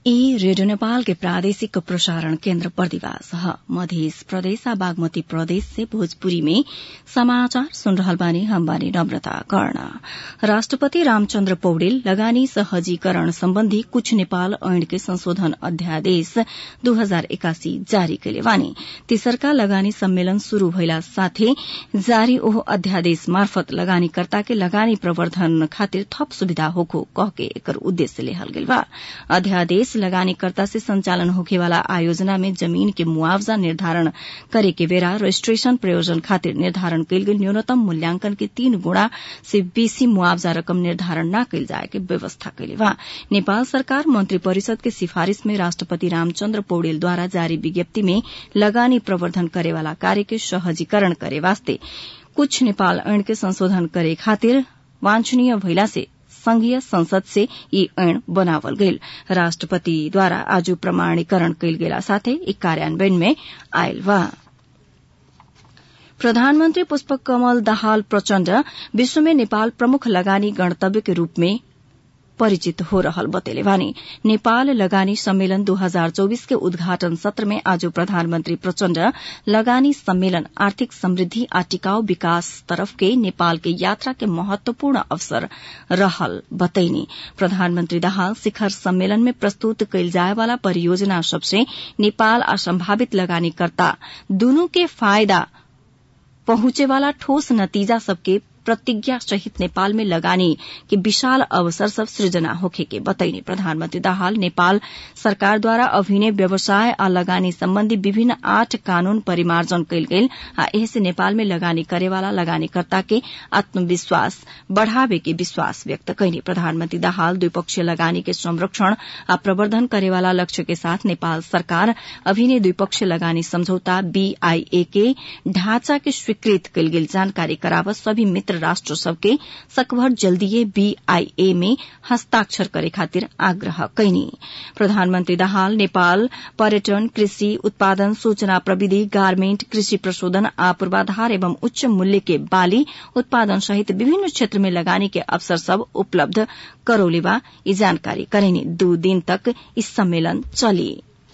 ई रेडियो नेपाल के प्रादेशिक प्रसारण केन्द्र बर्दिवास ह मध्य प्रदेश आ बागमती प्रदेश से भोजपुरी में समाचार सुन रहल बानी हम बानी नम्रता कर्ण राष्ट्रपति रामचन्द्र पौडेल लगानी सहजीकरण सम्बन्धी कुछ नेपाल ऐन के संशोधन अध्यादेश दू हजार एकासी जारी कैले बानी तेसरका लगानी सम्मेलन शुरू भइला साथै जारी ओहो अध्यादेश मार्फत लगानीकर्ता के लगानी प्रवर्धन खातिर थप सुविधा होखो कहके एकर उद्देश्य लेहल गेल बा अध्यादेश लगानीकर्ता से संचालन होखेवाला आयोजना में जमीन के मुआवजा निर्धारण करे के बेरा रजिस्ट्रेशन प्रयोजन खातिर निर्धारण कैल गेल न्यूनतम मूल्यांकन के तीन गुणा से बेसी मुआवजा रकम निर्धारण न कैल जाए के व्यवस्था कैले बा नेपाल सरकार मंत्री परिषद के सिफारिश में राष्ट्रपति रामचन्द्र पौडेलद्वारा जारी विज्ञप्ति में लगानी प्रवर्धन करेवाला कार्य के सहजीकरण करे वास्ते कुछ नेपाल ऐन के संशोधन करे खातिर वांछनीय भइला से संघीय संसद से यी ऐन बनावल गईल राष्ट्रपतिद्वारा आज प्रमाणीकरण कैल गेला साथै यी कार्यान्वयन में आयल बा प्रधानमन्त्री पुष्पक कमल दाहाल प्रचण्ड विश्वमे नेपाल प्रमुख लगानी गणतव्य के रूप में परिचित हो रहल बतेले बानी नेपाल लगानी सम्मेलन 2024 के उद्घाटन सत्र में आज प्रधानमन्त्री प्रचण्ड लगानी सम्मेलन आर्थिक समृद्धि आ टिकाऊ विकास तरफ के नेपाल के यात्रा के महत्वपूर्ण अवसर रहल बतैनी प्रधानमन्त्री दाहाल शिखर सम्मेलन में प्रस्तुत कैल जाए वाला परियोजना सबसे नेपाल आ संभावित लगानीकर्ता दूनु के फायदा पहुंचेवाला ठोस नतीजा सबके प्रतिज्ञा सहित नेपाल में लगानी के विशाल अवसर सब सृजना होखे के बतैने प्रधानमन्त्री दाहाल नेपाल सरकारद्वारा अभिनय व्यवसाय आ लगानी सम्बन्धी विभिन्न आठ कानून परिमार्जन कैल गेल आ एहसे नेपाल में लगानी करेवाला लगानीकर्ता के आत्मविश्वास बढ़ावे के विश्वास व्यक्त कैने प्रधानमन्त्री दाहाल द्विपक्षीय लगानी के संरक्षण आ प्रवर्धन करेवाला लक्ष्य के साथ नेपाल सरकार अभिनय द्विपक्षीय लगानी सम्झौता बीआईए के ढांचा के स्वीकृत कैल गेल जानकारी करावत सभी मित्र राष्ट्र सबके सकभर जल्दीए बीआईए में हस्ताक्षर करे खातिर आग्रह कैनी प्रधानमन्त्री दाहाल नेपाल पर्यटन कृषि उत्पादन सूचना प्रविधि गार्मेन्ट कृषि प्रशोधन आ पूर्वाधार एवं उच्च मूल्य के बाली उत्पादन सहित विभिन्न क्षेत्र में लगानी के अवसर सब उपलब्ध करौले बा यी जानकारी करेनी दू दिन तक इस सम्मेलन चली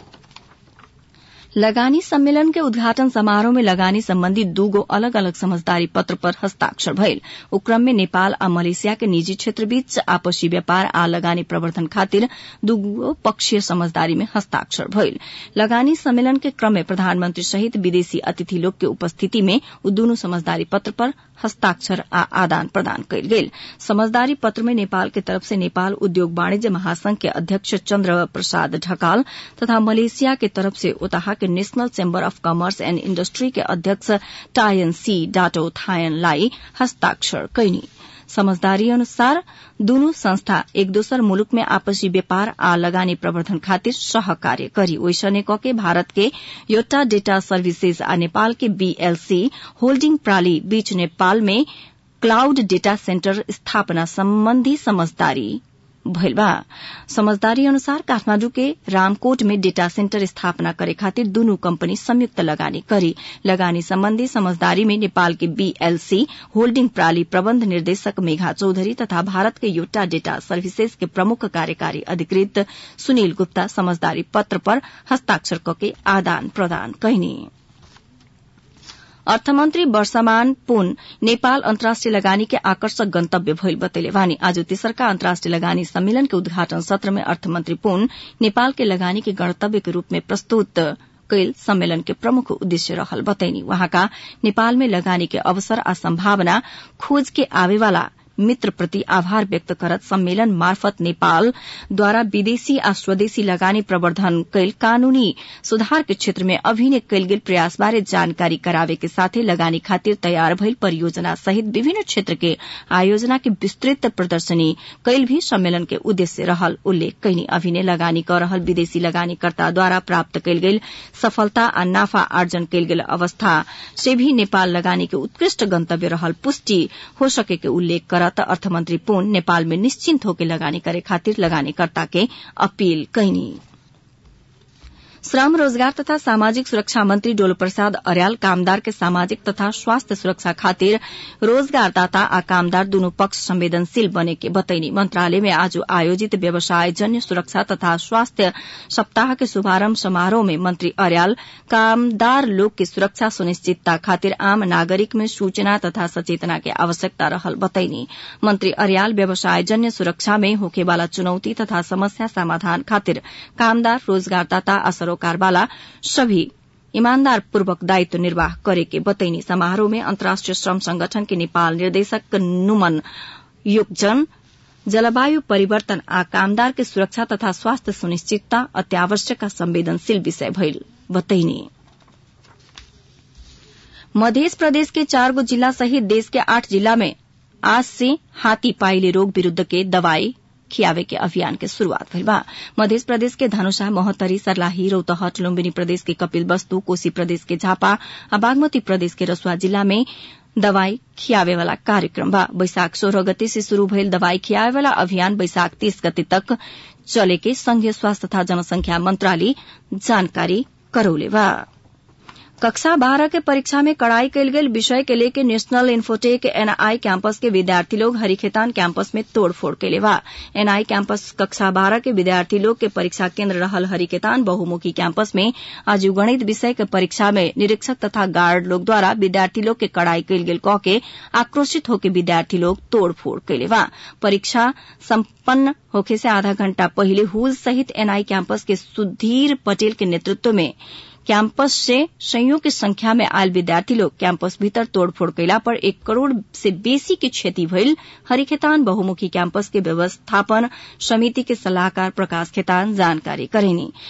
लगानी सम्मेलन के उद्घाटन समारोह में लगानी सम्बन्धी दूगो अलग अलग समझदारी पत्र पर हस्ताक्षर भइल उक्रम में नेपाल आ मलेसिया के निजी क्षेत्र बीच आपसी व्यापार आ लगानी प्रवर्धन खातिर दूगो पक्षीय समझदारी में हस्ताक्षर भइल लगानी सम्मेलन के क्रम में प्रधानमन्त्री सहित विदेशी अतिथि लोग के उपस्थिति में उ दूनु समझदारी पत्र पर हस्ताक्षर आ आदान प्रदान कयल गेल समझदारी पत्र में नेपाल के तरफ से नेपाल उद्योग वाणिज्य महासंघ के अध्यक्ष चन्द्र प्रसाद ढकाल तथा मलेसिया के तरफ से उताहा के national chamber of commerce and industry के अध्यक्ष टायन सी डाटो थायनलाई हस्ताक्षर कैनी समझदारी अनुसार दूनु संस्था एक दोसर मुलुक में आपसी व्यापार आ लगानी प्रवर्धन खातिर सहकार्य करी ओइसने कके भारत के योटा डेटा सर्विसेज आ नेपाल के बीएलसी होल्डिंग प्राली बीच नेपाल में क्लाउड डेटा सेन्टर स्थापना सम्बन्धी समझदारी भइल बा समझदारी अनुसार काठमाण्डु के रामकोट में डेटा सेन्टर स्थापना करे खातिर दूनु कंपनी संयुक्त लगानी करी लगानी सम्बन्धी समझदारी में नेपाल के बीएलसी होल्डिंग प्राली प्रबन्ध निर्देशक मेघा चौधरी तथा भारत के योटा डेटा सर्विसेज के प्रमुख कार्यकारी अधिकृत सुनील गुप्ता समझदारी पत्र पर हस्ताक्षर कके आदान प्रदान कैनी अर्थमन्त्री वर्षमान पुन नेपाल अन्तर्राष्ट्रिय लगानी के आकर्षक गन्तव्य भइल बतैले वानी आज तेसरका अन्तर्राष्ट्रिय लगानी सम्मेलन के उद्घाटन सत्र में अर्थमन्त्री पुन नेपाल के लगानी के गणतव्य के रूप में प्रस्तुत कैल सम्मेलन के प्रमुख उद्देश्य रहल बतैनी वहाँका नेपाल में लगानी के अवसर आ सम्भावना खोज के आवेवाला मित्र प्रति आभार व्यक्त करत सम्मेलन मार्फत नेपाल द्वारा विदेशी आ स्वदेशी लगानी प्रवर्धन कैल कानूनी सुधार के क्षेत्र में अभिनय कैल गेल प्रयास बारे जानकारी करावे के साथे लगानी खातिर तयार भइल परियोजना सहित विभिन्न क्षेत्र के आयोजना के विस्तृत प्रदर्शनी कैल भी सम्मेलन के उद्देश्य रहल उल्लेख कैनी अभिनय लगानी कर रहल विदेशी लगानीकर्ता द्वारा प्राप्त कैल गेल सफलता आ नाफा आर्जन कैल गेल अवस्था से भी नेपाल लगानी के उत्कृष्ट गन्तव्य रहल पुष्टि हो सके के उल्लेख करत अर्थमन्त्री पुन नेपाल में निश्चिन्त होके लगानी करे खातिर लगानीकर्ता के अपील कैनी श्रम रोजगार तथा सामाजिक सुरक्षा मंत्री डोल प्रसाद अर्याल कामदार के सामाजिक तथा स्वास्थ्य सुरक्षा खातिर रोजगारदाता आ कामदार दुनू पक्ष संवेदनशील बने के बतैनी मंत्रालय में आज आयोजित व्यवसाय जन्य सुरक्षा तथा स्वास्थ्य सप्ताह के शुभारंभ समारोह में मंत्री अर्याल कामदार लोग की सुरक्षा सुनिश्चितता खातिर आम नागरिक में सूचना तथा सचेतना के आवश्यकता रहल बतैनी मंत्री अर्याल व्यवसाय जन्य सुरक्षा में होखेवाला चुनौती तथा समस्या समाधान खातिर कामदार रोजगारदाता आ सरोकारवाला सभी ईमानदार पूर्वक दायित्व निर्वाह करे के बतैनी समारोह में अन्तर्राष्ट्रिय श्रम संगठन के नेपाल निर्देशक नुमन योगजन जलवायु परिवर्तन आ कामदार के सुरक्षा तथा स्वास्थ्य सुनिश्चितता अत्यावश्यक संवेदनशील विषय भइल बतैनी मध्य प्रदेश के चार गो जिला सहित देश के आठ जिला में आज से हाथी पाइले रोग विरूद्ध के दवाई खियावे के अभियान के शुरूआत भइल बा मध्य प्रदेश के धनुषा मोहतरी सर्लाही रौतहट लुम्बिनी प्रदेश के कपिल वस्तु कोशी प्रदेश के झापा आ बागमती प्रदेश के रसुआ जिला में दवाई खियावे वाला कार्यक्रम बा बैशाख सोलह गते से शुरू भइल दवाई खियावे वाला अभियान बैशाख तीस गते तक चले के संघीय स्वास्थ्य तथा जनसंख्या मंत्रालय जानकारी करौले बा कक्षा बारह के परीक्षा में कड़ाई कयल गेल विषय के लेके नेशनल इन्फोटेक एनआई कैंपस के विद्यार्थी लोग हरिखेतान कैंपस में तोड़फोड़ कैले बा एनआई कैंपस कक्षा बारह के विद्यार्थी लोग के परीक्षा केंद्र रहल हरिखेतान बहुमुखी कैंपस में आज गणित विषय के परीक्षा में निरीक्षक तथा गार्ड लोग द्वारा विद्यार्थी लोग के कड़ाई कयल गेल कह के आक्रोशित होके विद्यार्थी लोग तोड़फोड़ कैले बा परीक्षा सम्पन्न होखे से आधा घंटा पहिले हुल सहित एनआई कैंपस के सुधीर पटेल के नेतृत्व में कैंपस से संयोग की संख्या में आयल विद्यार्थी लोग कैंपस भीतर तोड़फोड़ कैला पर एक करोड़ से बेसी की क्षति भइल हरिखेतान बहुमुखी कैंपस के व्यवस्थापन समिति के सलाहकार प्रकाश खेतान जानकारी करेनी